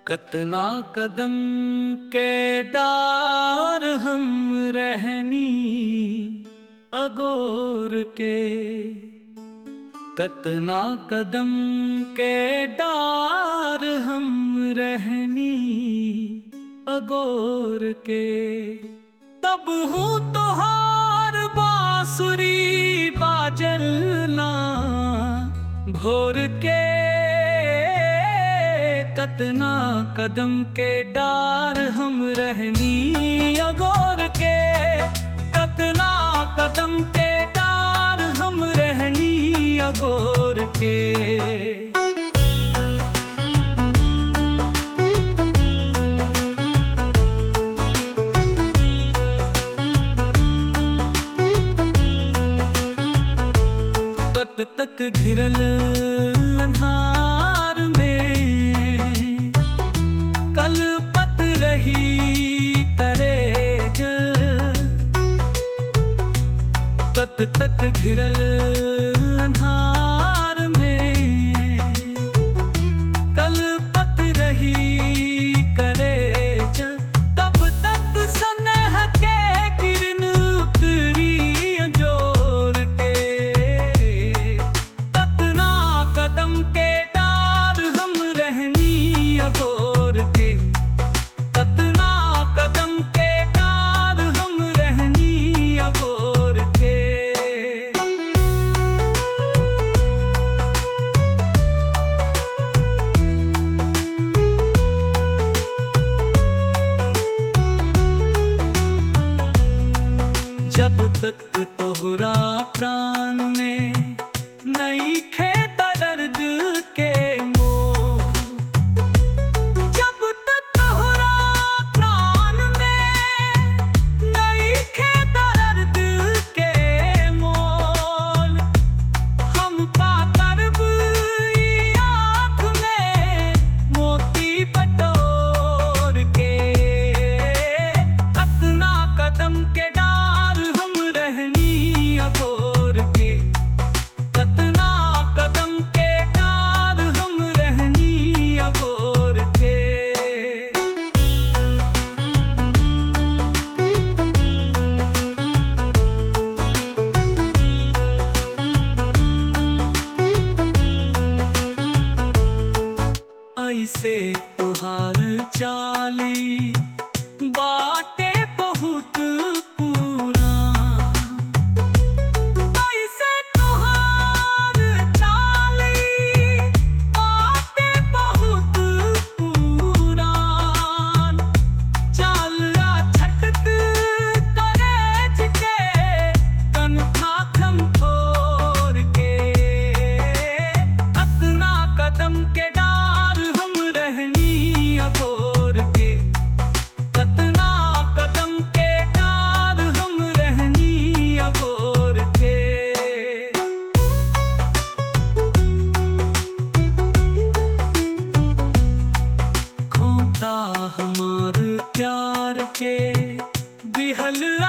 कतना कदम के डार हम रहनी अगोर के कतना कदम के डार हम रहनी अगोर के तब हूँ तोहार बांसुरी बाजलना भोर के कतना कदम के डार हम रहनी अगोर के कतना कदम के डार हम रहनी अगोर के तक तक घिरल अन्हार में कल पत रही तरे तक तक घिरल अन्हार में कल पत रही करे तब तक सनह के किरण उतरी जोर के कतना कदम के डार हम रहनी अगोर के कतना कदम के डार हम रहनी अगोर के जब तक तोहरा प्राण में नहीं खेता दर्द के मोह जब तक तोहरा प्राण में नहीं खेता दर्द के मोल हम पाकर ई आँख में मोती बटोर के कतना कदम के डार हम रहनी अगोर के कतना कदम के डार हम रहनी अगोर के ऐसे तुहार चाली बाटे बहुत पूरा ऐसे तुहार चाली बाटे बहुत पूरा चालरा छटक करेज के कनखा खम छोड़ के कतना कदम के डार हम रहनी अगोर के कतना कदम के डार हम रहनी अगोर के खोता हमार प्यार के बिहल